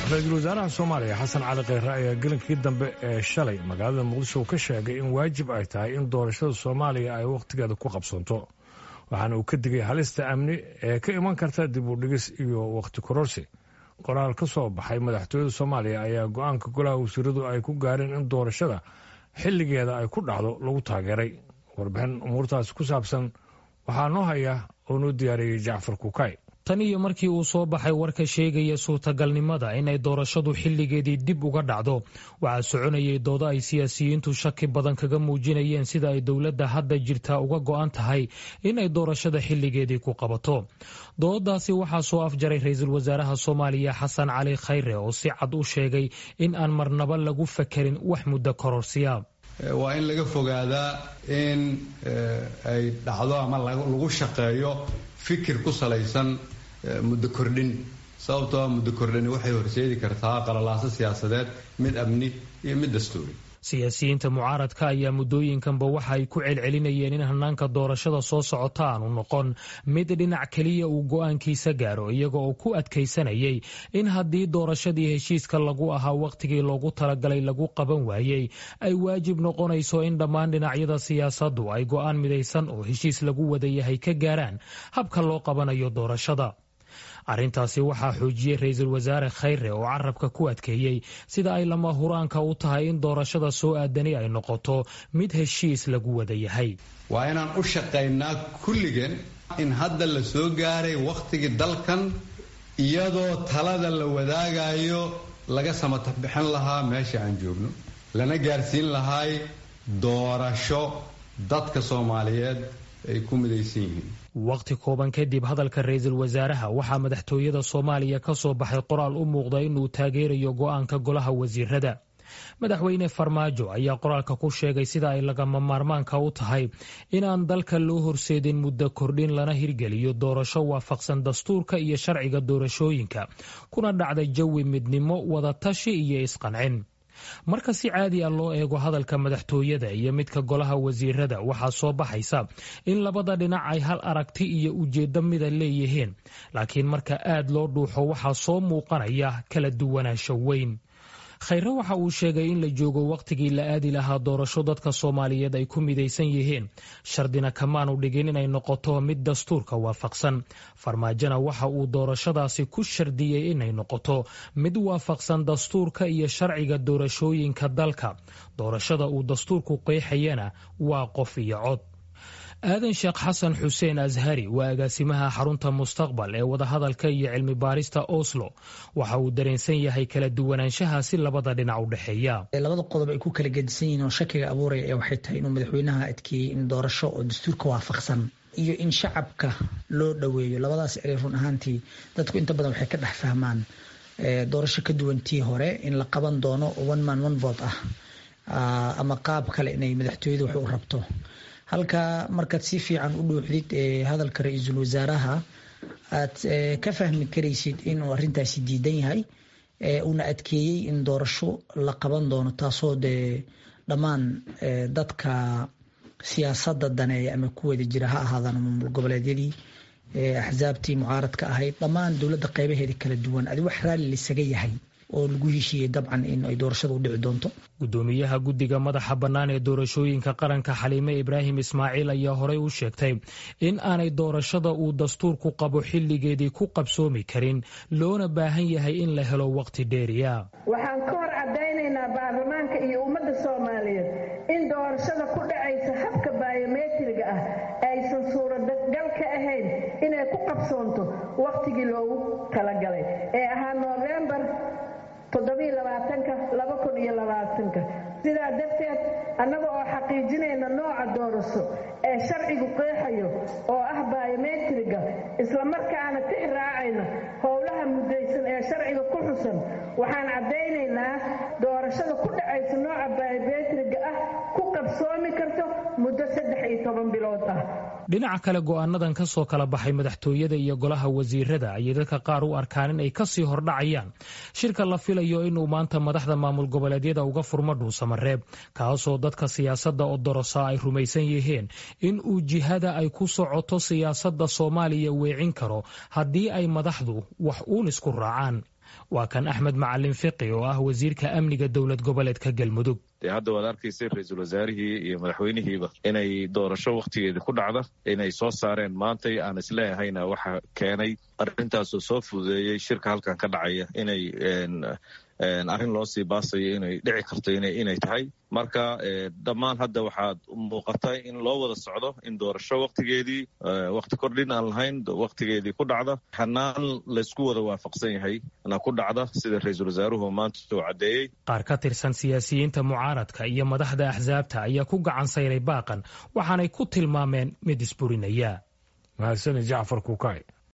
ra-iisul wasaaraha soomaaliya xasan cali kheyre ayaa gelinkii dambe ee shalay magaalada muqdisho ka sheegay in waajib ay tahay in doorashada soomaaliya ay wakhtigeeda ku qabsanto waxaana uu ka digay halista amni ee ka iman karta dib u dhigis iyo wakhti kororsi qoraal ka soo baxay madaxtooyada soomaaliya ayaa go-aanka golaha wasiiradu ay ku gaareen in doorashada xilligeeda ay ku dhacdo lagu taageeray warbixin umuurtaasi ku saabsan waxaa noo haya oo noo diyaariyey jacfar kukay tan iyo markii uu soo baxay warka sheegaya suurtagalnimada inay doorashadu xilligeedii dib uga dhacdo waxaa soconayay doodo ay siyaasiyiintu shaki badan kaga muujinayeen sida ay dowladda hadda jirtaa uga go'an tahay inay doorashada xilligeedii ku qabato doodadaasi waxaa soo afjaray ra-iisul wasaaraha soomaaliya xasan cali khayre oo si cad u sheegay in aan marnaba lagu fakerin wax muddo kororsiya waa in laga fogaadaa in ay dhacdo ama lagu shaqeeyo fikir ku salaysan muddo kordhin sababtoo muddo kordhani waxay horseedi kartaa qalalaaso siyaasadeed mid amni iyo mid dastuuri siyaasiyiinta mucaaradka ayaa muddooyinkanba waxa ay ku celcelinayeen in hanaanka doorashada soo socota aanu noqon mid dhinac keliya uu go'aankiisa gaaro iyaga oo ku adkaysanayay in haddii doorashadii heshiiska lagu ahaa wakhtigii loogu talagalay lagu qaban waayey ay waajib noqonayso in dhammaan dhinacyada siyaasaddu ay go'aan midaysan oo heshiis lagu wada yahay ka gaaraan habka loo qabanayo doorashada arrintaasi waxaa xoojiyey ra-iisul wasaare khayre oo carabka ku adkeeyey sida ay lama huraanka u tahay in doorashada soo aadani ay noqoto mid heshiis lagu wada yahay waa inaan u shaqaynaa kulligeen in hadda la soo gaaray wakhtigii dalkan iyadoo talada la wadaagayo laga samatabixin lahaa meesha aan joogno lana gaarsiin lahay doorasho dadka soomaaliyeed ay ku midaysan yihiin wakhti kooban kadib hadalka ra-iisul wasaaraha waxaa madaxtooyada soomaaliya ka soo baxay qoraal u muuqda inuu taageerayo go'aanka golaha wasiirada madaxweyne farmaajo ayaa qoraalka ku sheegay sida ay lagama maarmaanka u tahay inaan dalka loo horseedin muddo kordhin lana hirgeliyo doorasho waafaqsan dastuurka iyo sharciga doorashooyinka kuna dhacda jawi midnimo wadatashi iyo isqancin marka si caadi a loo eego hadalka madaxtooyada iyo midka golaha wasiirada waxaa soo baxaysa in labada dhinac ay hal aragti iyo ujeeddo mida leeyihiin laakiin marka aad loo dhuuxo waxaa soo muuqanaya kala duwanaansho weyn khayre waxa uu sheegay in la joogo wakhtigii la aadi lahaa doorasho dadka soomaaliyeed ay ku midaysan yihiin shardina kamaanu dhigin inay noqoto mid dastuurka waafaqsan farmaajona waxa uu doorashadaasi ku shardiyey inay noqoto mid waafaqsan dastuurka iyo sharciga doorashooyinka dalka doorashada uu dastuurku qeexayana waa qof iyo cod aadan sheekh xasan xuseen ashari waa agaasimaha xarunta mustaqbal ee wadahadalka iyo cilmi baarista oslo waxa uu dareensan yahay kala duwanaanshaha si labada dhinac u dhexeeya labada qodob ay ku kala gedisan yihiin oo shakiga abuuraya ee waxay tahay inuu madaxweynaha adkeeyey in doorasho oo dastuurka waafaqsan iyo in shacabka loo dhoweeyo labadaas erey run ahaantii dadku inta badan waxay ka dhex fahmaan doorasho ka duwan tii hore in la qaban doono one man one vote ah ama qaab kale inay madaxtooyada wax u rabto halka markaad si fiican u dhuuxdid hadalka ra-iisul wasaaraha aad ka fahmi karaysid inuu arintaasi diidan yahay uuna adkeeyey in doorasho la qaban doono taasoo dee dhammaan dadka siyaasada daneeya ama ku wada jira ha ahaadaan maamul goboleedyadii axsaabtii mucaaradka ahayd dhammaan dowladda qeybaheeda kala duwan adi wax raalli laisaga yahay oo lagu heshiiyey dabcan in ay doorashada u dhici doonto gudoomiyaha guddiga madaxa bannaan ee doorashooyinka qaranka xaliime ibraahim ismaaciil ayaa horey u sheegtay in aanay doorashada uu dastuurku qabo xilligeedii ku qabsoomi karin loona baahan yahay in la helo waqti dheeriya waxaan ka hor caddaynaynaa baarlamaanka iyo ummadda soomaaliyeed in doorashada ku dhacaysa habka baayometriga ah aysan suuragal ka ahayn inay ku qabsoonto wakhtigii loogu talagalay ee ahaa noofembar sidaa darteed annaga oo xaqiijinayna nooca doorasho ee sharcigu qeexayo oo ah baayometriga islamarkaana tix raacayna howlaha muddaysan ee sharciga ku xusan waxaan caddaynaynaa doorashada ku dhacaysa nooca baayometriga ah ku qabsoomi karto muddo saddex iyo toban bilood ah dhinaca kale go'aanadan ka soo kala baxay madaxtooyada iyo golaha wasiirada ayay dadka qaar u arkaan in ay kasii hordhacayaan shirka la filayo inuu maanta madaxda maamul goboleedyada uga furmo dhuusamareeb kaasoo dadka siyaasadda odorosa ay rumaysan yihiin in uu jihada ay ku socoto siyaasadda soomaaliya weecin karo haddii ay madaxdu wax uun isku raacaan waa kan axmed macalin fiqi oo ah wasiirka amniga dowlad goboleedka galmudug dee hadda waad arkaysay ra-iisul wasaarihii iyo madaxweynihiiba inay doorasho wakhtigeedii ku dhacda inay soo saareen maantay aan isleehayna waxa keenay arrintaasoo soo fududeeyey shirka halkan ka dhacaya inay arrin loo sii baasayo inay dhici karto inay tahay marka dhammaan hadda waxaad muuqata in loo wada socdo in doorasho wakhtigeedii wakhti kordhin aan lahayn wakhtigeedii ku dhacda xanaan laysku wada waafaqsan yahay na ku dhacda sida ra-iisul wasaaruhu maanta uu caddeeyey qaar ka tirsan siyaasiyiinta mucaaradka iyo madaxda axsaabta ayaa ku gacan sayray baaqan waxaanay ku tilmaameen mid isburinaya mahadsani jacfar kuukay